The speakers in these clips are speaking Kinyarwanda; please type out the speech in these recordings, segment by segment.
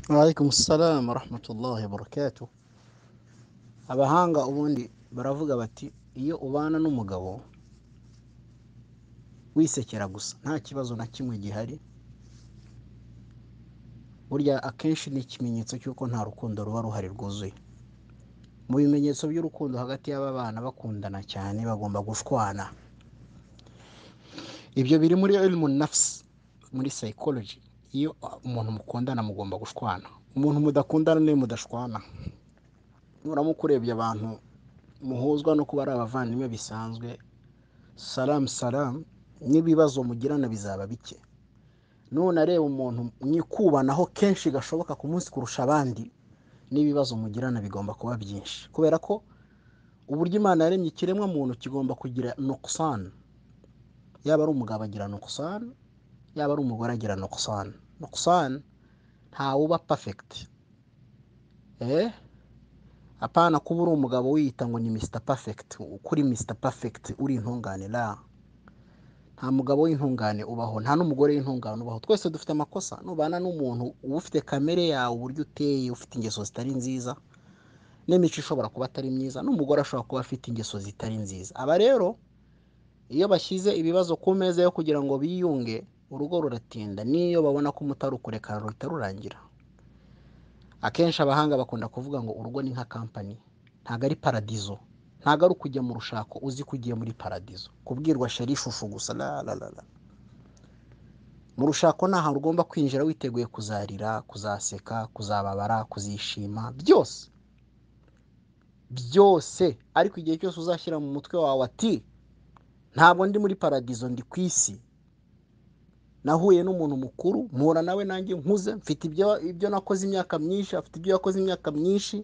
Waalaikum salaam warahmatullahi wabarakatuh. Abahanga ubundi baravuga bati iyo ubana n'umugabo wisekera gusa nta kibazo na kimwe gihari, burya akenshi ni ikimenyetso cy'uko nta rukundo ruba ruhari rwuzuye. Mu bimenyetso by'urukundo hagati y'aba bana bakundana cyane bagomba gushwana. Ibyo biri muri ilmu nafsi, muri psychology. Iyo umuntu mukundana mugomba gushwana. Umuntu mudakundana niwe mudashwana. Nuramuka urebye abantu muhuzwa no kuba ari abavandimwe bisanzwe, salamu salamu, n'ibibazo mugirana bizaba bike. Nunareba umuntu mwikubanaho kenshi gashoboka ku munsi kurusha abandi, n'ibibazo mugirana bigomba kuba byinshi. Kubera ko uburyo Imana yaremye ikiremwa muntu kigomba kugira nukusani. Yaba ari umugabo agira nukusani, yaba ari umugore agira nukusani. Nukusani ntawuba pafekiti. Eh? Apana kuba uri umugabo wiyita ngo ni Mr. Perfect, kuri Mr. Perfect uri intungane la. Nta mugabo w'intungane ubaho, nta n'umugore w'intungane ubaho. Twese dufite amakosa. Nubana n'umuntu uba ufite kamere yawe, uburyo uteye, ufite ingeso zitari nziza, n'imico ishobora kuba atari myiza, n'umugore ashobora kuba afite ingeso zitari nziza. Aba rero iyo bashyize ibibazo ku meza yo kugira ngo biyunge, urugo ruratinda n'iyo babona ko umutari kurekana ruhita rurangira. Akenshi abahanga bakunda kuvuga ngo urugo ni nka kampani, ntabwo ari paradizo, ntabwo ari ukujya mu rushako uzi ko ugiye muri paradizo, kubwirwa sheri ishusho gusa la la la la. Mu rushako ni ahantu ugomba kwinjira witeguye kuzarira, kuzaseka, kuzababara, kuzishima, byose byose, ariko igihe cyose uzashyira mu mutwe wawe ati ntabwo ndi muri paradizo ndi ku isi, nahuye n'umuntu mukuru mpura nawe nanjye nkuze mfite ibyo ibyo nakoze imyaka myinshi afite ibyo yakoze imyaka myinshi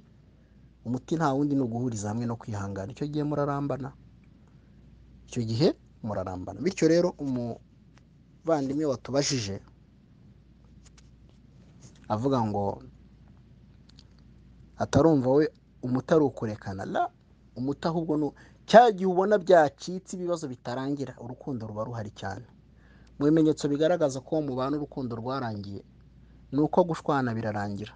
umuti nta wundi ni uguhuriza hamwe no kwihangana icyo gihe murarambana icyo gihe murarambana bityo rero umuvandimwe watubajije avuga ngo atarumva we umutari ukurekana la umuti ahubwo ni cya gihe ubona byacitse ibibazo bitarangira urukundo ruba ruhari cyane mu bimenyetso bigaragaza ko uwo mubana urukundo rwarangiye ni uko gushwana birarangira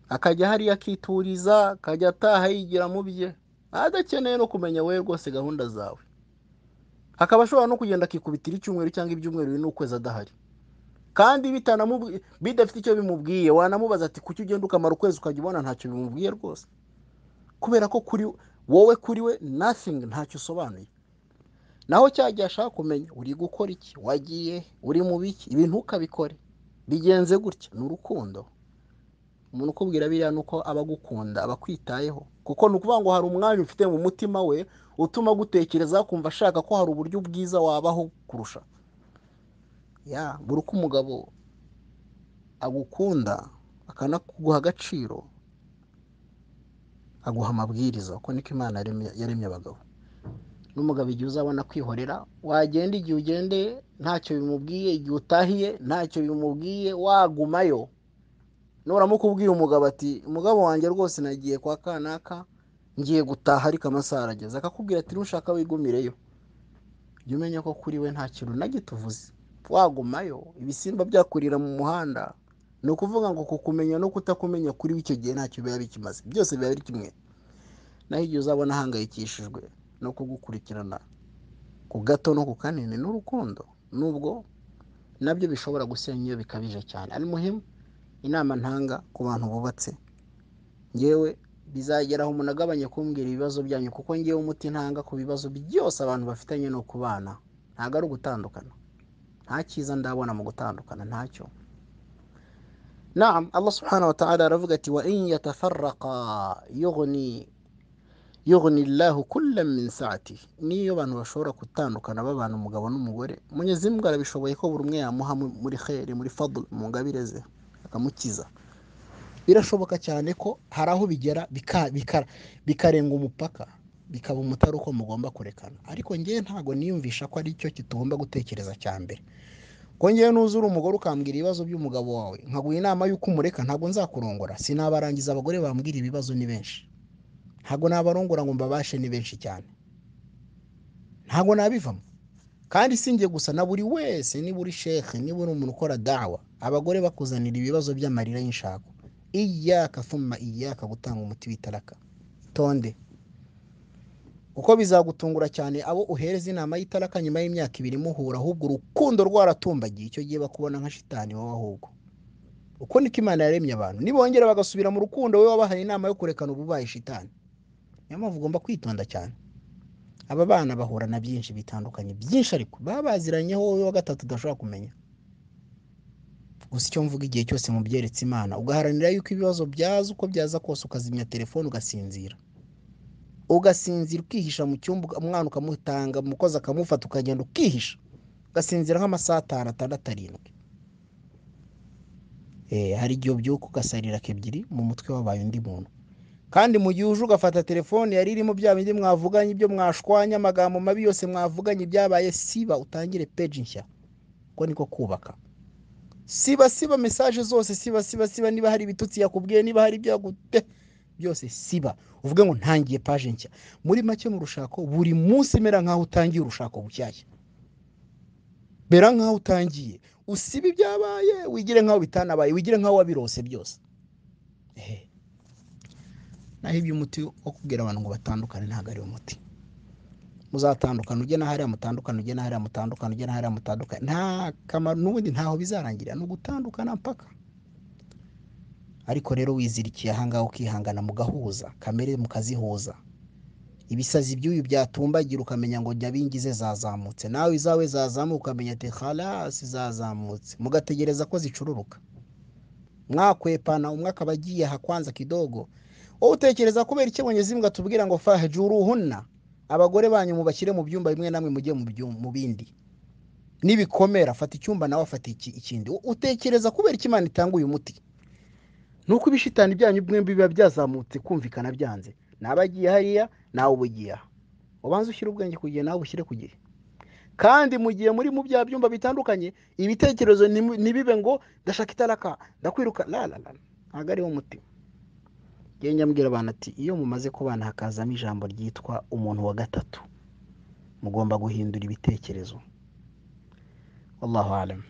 akajya hariya akituriza akajya ataha yigira mu bye adakeneye no kumenya wowe rwose gahunda zawe akaba ashobora no kugenda akikubitira icyumweru cyangwa ibyumweru bine n'ukwezi adahari kandi bitanamubi- bidafite icyo bimubwiye wanamubaza ati kuki ugenda ukamara ukwezi ukajya ubona ntacyo bimubwiye rwose kubera ko kuri wowe kuri we nothing ntacyo usobanuye naho cya gihe ashaka kumenya uri gukora iki wagiye he? uri mu biki ibi ntukabikore bigenze gutya ni urukundo umuntu ukubwira biriya ni uko aba agukunda aba akwitayeho kuko ni ukuvuga ngo hari umwanya ufite mu mutima we utuma agutekereza akumva ashaka ko hari uburyo bwiza wabaho kurusha ya buri uko umugabo agukunda akanaguha agaciro aguha amabwiriza uko niko imana yaremye- yaremye abagabo n'umugabo igihe uzabona kwihorera wagenda igihe ugendeye ntacyo bimubwiye igihe utahiye ntacyo bimubwiye wagumayo nuramuka ubwira umugabo ati umugabo wanjye rwose nagiye kwa kanaka ngiye gutaha ariko amasaha arageze akakubwira ati nushaka wigumireyo jya umenya ko kuri we nta kintu na gito uvuze wagumayo ibisimba byakurira mu muhanda ni ukuvuga ngo kukumenya no kutakumenya kuri we icyo gihe ntacyo biba bikimaze byose biba biri kimwe naho igihe uzabona ahangayikishijwe no kugukurikirana ku gato no ku kanini n'urukundo nubwo nabyo bishobora gusenya iyo bikabije cyane ari muhimu inama ntanga ku bantu bubatse ngewe bizageraho umuntu agabanye kumbwira ibibazo byanyu kuko ngewe umuti ntanga ku bibazo byose abantu bafitanye ni ukubana ntabwo ari ugutandukana nta cyiza ndabona mu gutandukana ntacyo naam allah subhanahu wa ta'ala aravuga ati wa in yatafarraqa yughni yughni Allahu kullam min sa'ati niyo abantu bashobora gutandukana babana umugabo n'umugore Mwenyezi Mungu arabishoboye ko buri umwe yamuha mu- muri khairi muri fadl mu ngabire ze akamukiza birashoboka cyane ko hari aho bigera bika- bika- bikarenga umupaka bikaba umutari uko mugomba kurekana ariko ngewe ntabwo niyumvisha ko ari cyo kitugomba gutekereza cya mbere ko ngewe nuzura umugore ukambwira ibibazo by'umugabo wawe nkaguha inama y'uko umureka ntabwo nzakurongora sinabarangiza abagore bambwira ibibazo ni benshi ntabwo nabarongora ngo mbabashe ni benshi cyane ntabwo nabivamo kandi si njye gusa na buri wese niba uri shekhe niba uri umuntu ukora dawa abagore bakuzanira ibibazo by'amarira y'inshako iyaka thumma iyaka gutanga umuti w'itaraka tonde kuko bizagutungura cyane abo uhereza inama y'itaraka nyuma y'imyaka ibiri muhura ahubwo urukundo rwaratumbagiye icyo gihe bakubona nka shitani wowe ahubwo uko niko imana yaremye abantu nibongera bagasubira mu rukundo wowe wabahaye inama yo kurekana ububaye shitani niyo mpamvu ugomba kwitonda cyane aba bana bahura na byinshi bitandukanye byinshi ariko baba baziranyeho wowe wa gatatu udashobora kumenya gusa icyo mvuga igihe cyose mu byeretse imana ugaharanira yuko ibibazo byaza uko byaza kose ukazimya telefone ugasinzira ugasinzira ukihisha mu cyumba umwana ukamutanga umukozi akamufata ukagenda ukihisha ugasinzira nk'amasaha atanu atandatu arindwi Eh, hari igihe ubyuka ugasarira kebyiri mu mutwe wabaye undi muntu kandi mu gihe uje ugafata telefone yari irimo bya bindi mwavuganye ibyo mwashwanye amagambo mabi yose mwavuganye byabaye siba utangire peji nshya uko niko kubaka siba siba mesaje zose siba siba siba niba hari ibitutsi yakubwiye niba hari ibyagute byose siba uvuge ngo ntangiye paje nshya muri make mu rushako buri munsi mera nkaho utangiye urushako bushyashya mera nkaho utangiye usiba ibyabaye wigire nkaho bitanabaye wigire nkaho wabirose byose Ehe. naho iby'umuti wo kubwira abantu ngo batandukane ntabwo ari umuti muzatandukana ujye na hariya mutandukane ujye na hariya mutandukane ujye na hariya mutandukane nta kamaro n'ubundi ntaho bizarangirira ni ugutandukana mpaka ariko rero wizirikiye ahangaha ukihangana mugahuza kamere mukazihuza ibisazi ibyuyu byatumbagira ukamenya ngo jya bingize zazamutse nawe izawe zazamuka ukamenya ati harasi zazamutse mugategereza ko zicururuka mwakwepana umwe akaba agiye aha kwanza kidogo wowe utekereza kubera icyo mwenyezi mbwa tubwira ngo fahajuruhunna abagore banyu mubashyire mu byumba bimwe namwe mujye mu byu- mu bindi nibikomera fata icyumba nawe afata iki- ikindi U- utekereza kubera icyo imana itanga uyu muti nuko ibishitani byanyu mwembi biba byazamutse kumvikana byanze nabagiye hariya nawe uba ugiye aha ubanze ushyire ubwenge ku gihe nawe ubushyire ku gihe kandi mu gihe muri mu bya byumba bitandukanye ibitekerezo ntimu- ntibibe ngo ndashaka itaraka ndakwiruka la la la ntabwo ariwo muti njyewe nyabwira abantu ati iyo mumaze kubana hakazamo ijambo ryitwa umuntu wa gatatu mugomba guhindura ibitekerezo wallahu alam